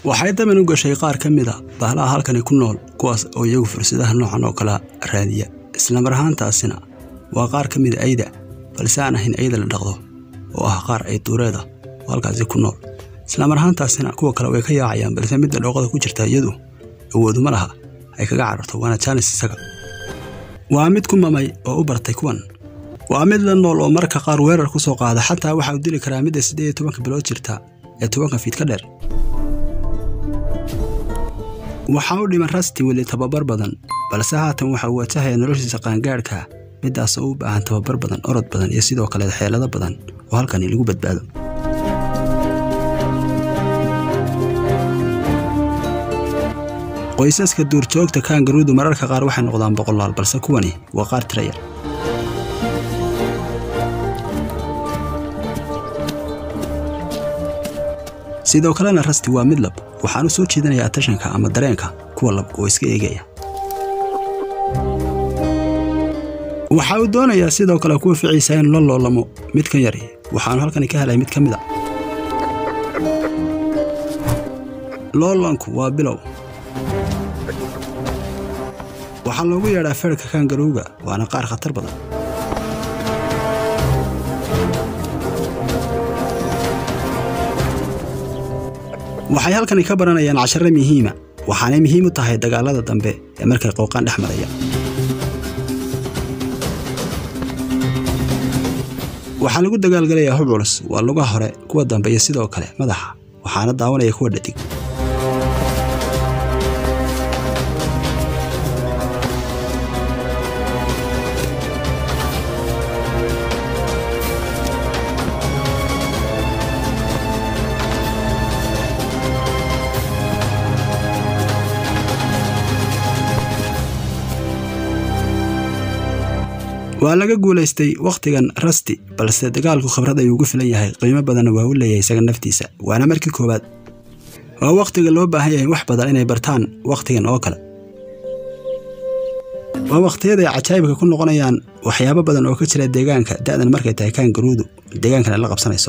waxay daban u gashay qaar ka mid a bahlaha halkani ku nool kuwaas oo iyagu fursadaha noocan oo kala raadiya islamar ahaantaasina waa qaar ka mida ayda balse aan ahayn ayda la dhaqdo oo ah qaar ay duureeda oo halkaasi ku nool islamar ahaantaasina kuwa kale way ka yaacayaan balse midda dhooqada ku jirta iyadu awooduma laha ay kaga cararto waana jaanis isaga waa mid ku mamay oo u bartay kuwan waa mid la nool oo marka qaar weerar ku soo qaada xataa waxa uu dili karaa midda siddeed iyo tobanka bilood jirta ee tobanka fiid ka dheer waxaa u dhiman rasti weli tababar badan balse haatan waxa uu watahaya noloshiisa qaangaadhka middaas oo u baahan tababar badan orod badan iyo sidoo kale xeelado badan oo halkani lagu badbaado qoysaska duurjoogta kaangaruudu mararka qaar waxay noqdaan boqolaal balse kuwani waa qaar tira yar sidoo kalena rasti waa mid lab waxaanu soo jiidanayaa tashanka ama dareenka kuwa lab oo iska eegaya waxa uu doonayaa sidoo kale kuwa ficiisa inuu la loolamo midkan yari waxaanu halkani ka helay mid ka mid a loolanku waa bilow waxaa loogu yeedhaa feerhka kaangarowga waana qaar khatar badan waxay halkani ka baranayaan cashare muhiima waxaanay muhiim u tahay dagaallada dambe ee markay qooqaan dhex maraya waxaa lagu dagaalgalayaa hub culus waa lugaha hore kuwa dambe iyo sidoo kale madaxa waxaana daawanaya kuwa dhadig waa laga guulaystay wakhtigan rasti balse dagaalku khibrad ayuu ugu filan yahay qiimo badanna waa u leeyahay isaga naftiisa waana markii koowaad waa wakhtiga loo baahan yahay wax badan inay bartaan wakhtigan oo kale waa wakhtiyada ay cajaa'ibka ku noqonayaan waxyaabo badan oo ka jira deegaanka da'dan markay tahay kaangaruudu deegaankana la qabsanayso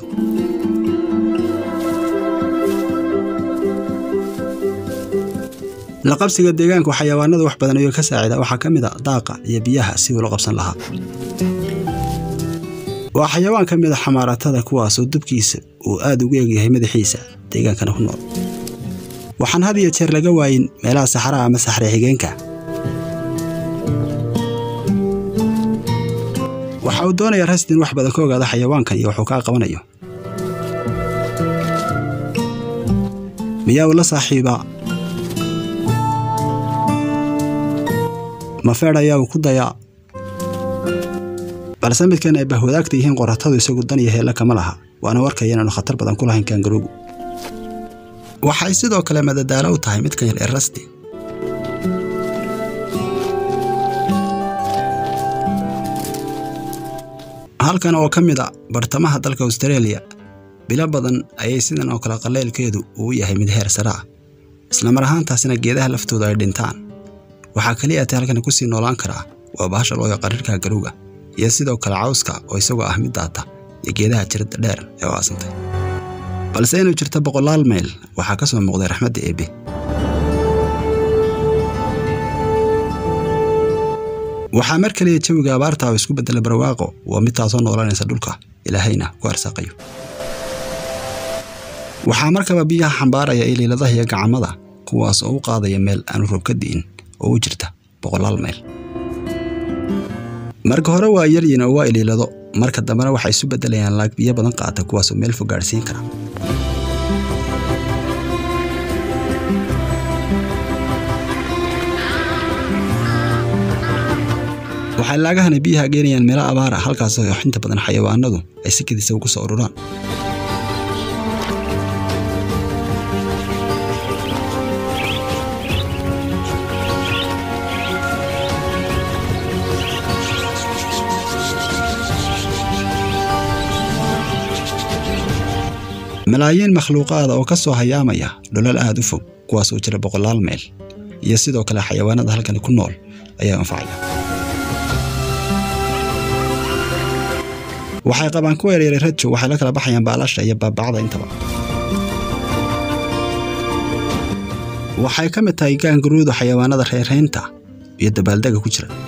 la qabsiga deegaanku xayawaanada wax badan ayuu ka saacida waxaa ka mid a daaqa iyo biyaha si uu la qabsan lahaa waa xayawaan ka mid a xamaaratada kuwaasoo dubkiisa uu aad ugu egyahay madaxiisa deegaankana ku nool waxaan had iyo jeer laga waayin meelaha saxaraha ama saxre xigeenka waxa uu doonayaa rastin wax badan ka ogaada xayawaankan iyo waxuu kaa qabanayo miyaa uu la saaxiibaa mafeedh ayaa uu ku dayaa balse midkan ay bahwadaagta yihiin qoratadu isagu dan iyo heella kama laha waana warkaya inaanu khatar badan ku lahayn kaangaruugu waxay sidoo kale madadaalo u tahay midkan yar ee rasti halkan oo ka mid a bartamaha dalka austareeliya bilo badan ayay sidan oo kale qaleylkeedu uu yahay mid heer sare ah islamar ahaantaasina geedaha laftooda ay dhintaan waxaa keliya atay halkani ku sii noolaan karaa waa bahasha loo yaqaan rirka garowga iyo sidoo kale cawska oo isagoo ah mid daata iyo geedaha jirada dheer ee u aasantay balse inuu jirto boqolaal mayl waxaa ka soo muuqday raxmadda eebbe waxaa mar kaliya jawiga abaarta oo isku beddela barwaaqo waa mid taasoo noolanaysa dhulka ilaahayna ku arsaaqayo waxaa markaba biyaha xambaaraya iliiladaha iyo gacamada kuwaas oo u qaadaya meel aanu roob ka di'in oo u jirta boqolaal mayl marka hore waa yaryin oo waa iliilado marka dambena waxay isu beddelayaan laag biyo badan qaata kuwaasoo meel fog gaadhsiin kara waxay laagahani biyaha geenayaan meelo abaara halkaasoo inta badan xayawaanadu ay si kedisa ugu soo ururaan malaayiin makhluuqaada oo ka soo hayaamaya dholal aad u fog kuwaas oo jira boqolaal meyl iyo sidoo kale xayawaanada halkani ku nool ayaa anfacaya waxay qabaan kuwa yaryara rajo waxay la kala baxayaan baalasha iyo baabacda intaba waxay ka mid tahay gaangaruudu xayawaanada reerhaynta iyo dabaaldega ku jira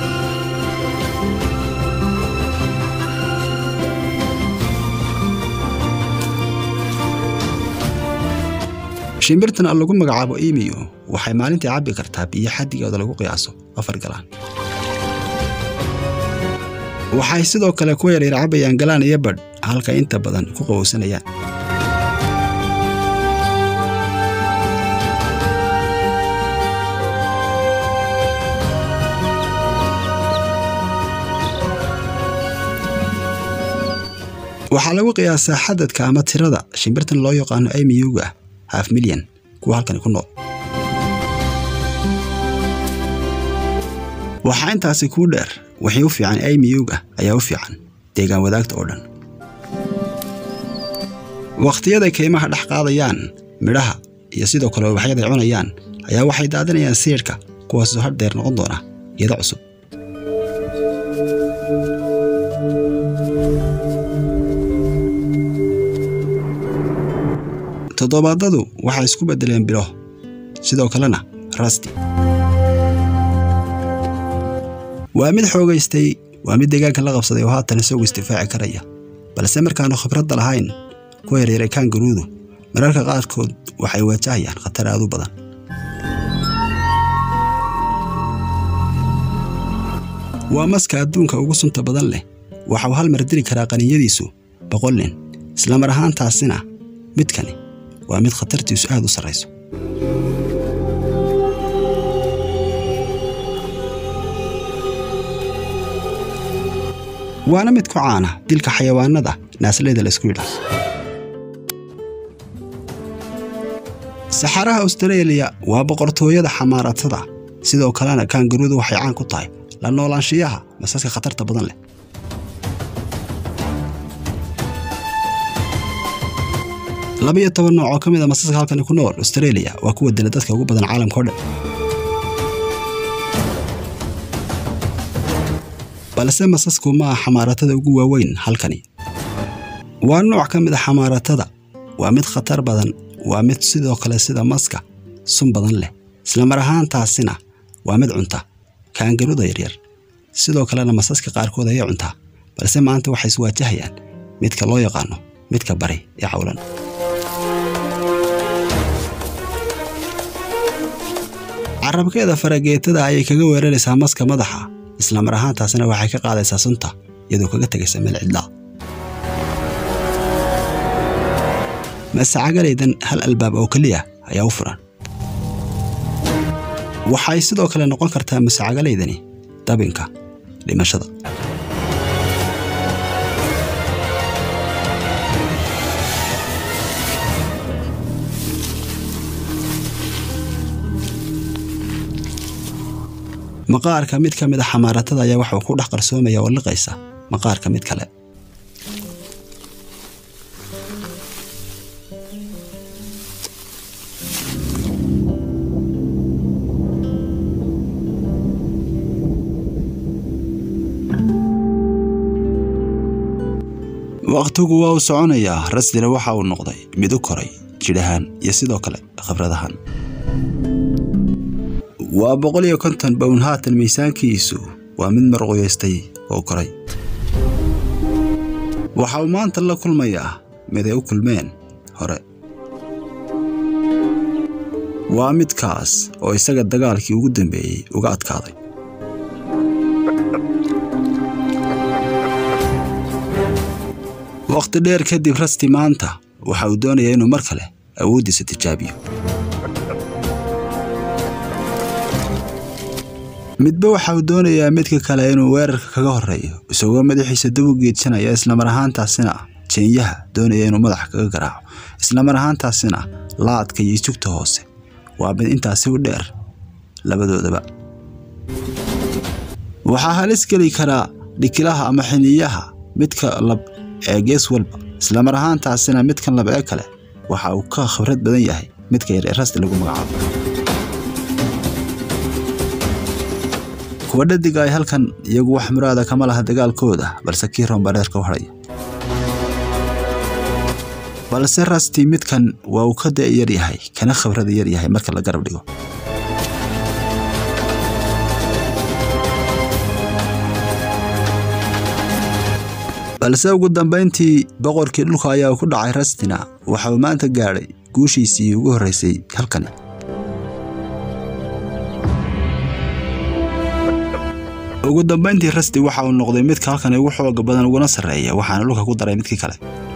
shimbirtan lagu magacaabo imiyo waxay maalintii cabbi kartaa biyo xaddigooda lagu qiyaaso afar galaan waxay sidoo kale kuwa yaryar cabbayaan galaan iyo badh halka inta badan ku qabowsanayaan waxaa lagu qiyaasaa xadadka ama tirada shimbirtan loo yaqaano imiyuga haf milyan kuwa halkani ku nool waxaa intaasi kuu dheer wixii u fiican imiyuga ayaa u fiican deegaan wadaagta oo dhan wakhtiyaday kaymaha dhex qaadayaan midhaha iyo sidoo kale ubaxyaday cunayaan ayaa waxay daadinayaan siidhka kuwaasoo haddeer noqon doona iyada cusub toddobaadadu waxay isku beddeleen bilo sidoo kalena rasti waa mid xoogaystay waa mid deegaanka la qabsaday oo haatan isagu isdifaaci karaya balse markaannu khibradda lahayn kuwa yaryare kaangaruudu mararka qaarkood waxay waajahayaan khatar aad u badan waa maska adduunka ugu sunta badan leh waxauu hal mar dili karaa qaninyadiisu boqol nin islamar ahaantaasina midkani waa mid khatartiisu aad u sarrayso waana mid ku caana dilka xayawaanada naasleyda laysku yidhaah saxaraha austareeliya waa boqortooyada xamaaratada sidoo kalena kaangaruudu waxay caan ku tahay la noolaanshiyaha masaska khatarta badan leh labaiyo toban nooc oo ka mid a masaska halkani ku nool austareeliya waa kuwa dila dadka ugu badan caalamka o dhan balse masasku ma ah xamaaratada ugu waaweyn halkani waa nooc ka mid a xamaaratada waa mid khatar badan waa mid sidoo kale sida maska sun badan leh islamar ahaantaasina waa mid cunta kaangaruda yaryar sidoo kalena masaska qaarkood ayay cuntaa balse maanta waxay iswaajahayaan midka loo yaqaano midka bari ee cawlan carabkeeda farageetada ayay kaga weeraraysaa maska madaxa islamar ahaantaasina waxay ka qaadaysaa sunta iyadoo kaga tegaysa meel cidlaa masacagalaydan hal albaab oo keliya ayaa u furan waxay sidoo kale noqon kartaa masacagalaydani dabinka dhimashada maqaarka mid ka mid a xamaaratada ayaa waxuu ku dhex qarsoomaya oo liqaysa maqaarka mid kale wakhtigu waa uu soconayaa rasdina waxa uu noqday mid u koray jidhahaan iyo sidoo kale khibradahan waa boqol iyo konton bown haatan miisaankiisu waa mid marquyaystay oo koray waxa uu maanta la kulmayaa mid ay u kulmeen hore waa midkaas oo isaga dagaalkii ugu dambeeyey uga adkaaday wakhti dheer kadib rasti maanta waxa uu doonayaa inuu mar kale awooddiisa tijaabiyo midba waxa uu doonayaa midka kale inuu weerarka kaga horreeyo isagoo madaxiisa dab u geedsanaya islamar ahaantaasina jeenyaha doonaya inuu madaxa kaga garaaco islamar ahaantaasina laadka iyo jugta hoose waa mid intaasi u dheer labadoodaba waxaa halis geli karaa dhikilaha ama xiniyaha midka lab ee gees walba islamar ahaantaasina midkan lab ee kale waxa uu ka khibrad badan yahay midka yar ee rasti lagu magacaabo kuwa dhadiga ay halkan iyagu wax muraada kama laha dagaalkooda balse kii roombareerka u hadhaya balse rasti midkan waa uu ka da' yar yahay kana khibrada yar yahay marka la garab dhigo balse ugu dambayntii boqorkii dhulka ayaa ku dhacay rastina waxa uu maanta gaadhay guushiisii ugu horraysay halkani ugu dambayntii rasti waxa uu noqday midka halkani ugu xooga badan uguna sarreeya waxaana dhulka ku daray midkii kale